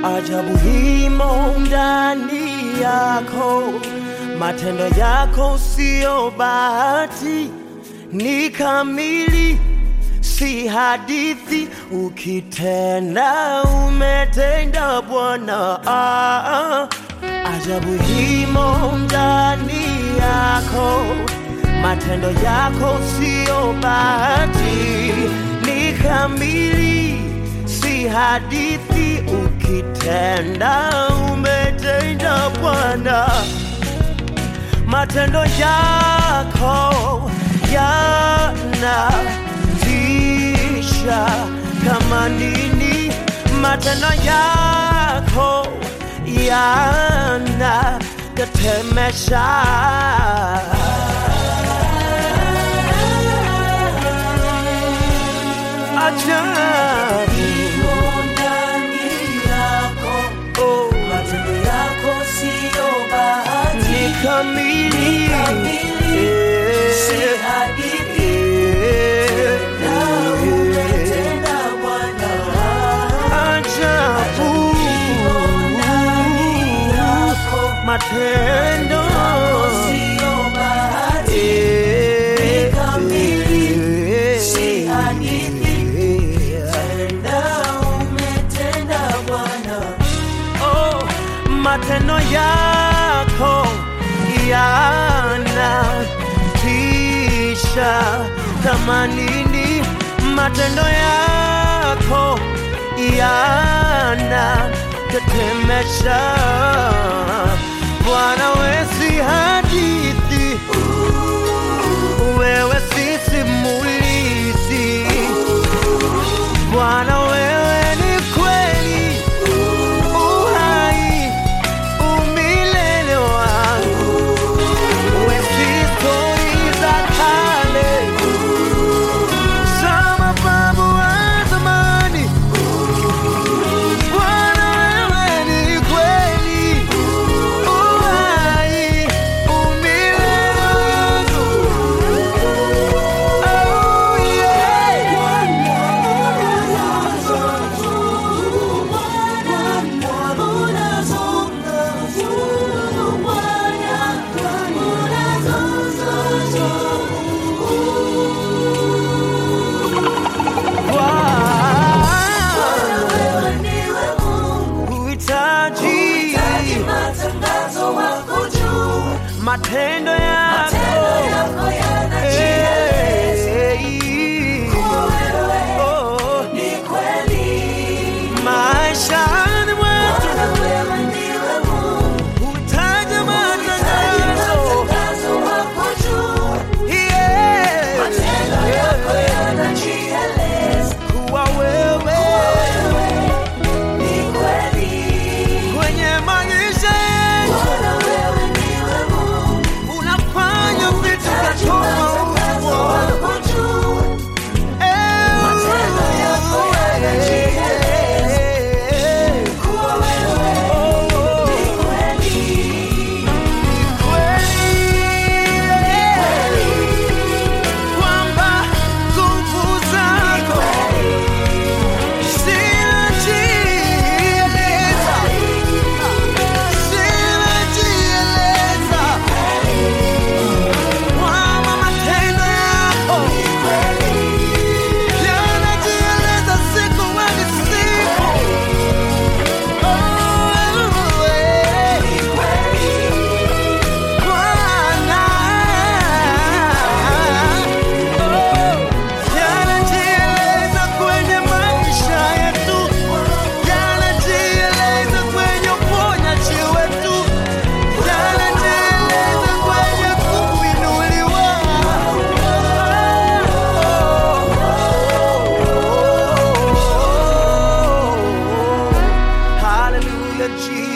ajabu himo ndani yako, matendo yako sio bahati, ni kamili, si hadithi. Ukitenda umetenda Bwana. Ah, ah. Ajabu himo ndani yako, matendo yako sio bahati, ni kamili, si hadithi. Ukitenda umetenda Bwana, matendo yako yanatisha kama nini, matendo yako yanatetemesha. Ajabu, oh, ni kamili, ajabu, matendo Oh, matendo yako yanatisha kama nini, matendo yako yanatetemesha. Bwana, we si hadithi, wewe si simulizi. Bwana, wewe ni kweli uhai umilele wangu, we si stori za kale za mababu wa zamani. Bwana, wewe ni kweli uhai umilele wangu. Oh, yeah. Uhitaji matendo yako Eh, oh, maishani mwetu uhitaji matangazo Yeah. kuwa wewe kwenye maisha yetu unafanya vitu vya tofauti. Yanajieleza siku hadi siku. Oh, eh. Bwana, oh, yanajieleza kwenye maisha yetu, yanajieleza kwenye uponyaji wetu, yanajieleza kwenye kuinuliwa. Hallelujah, Jesus.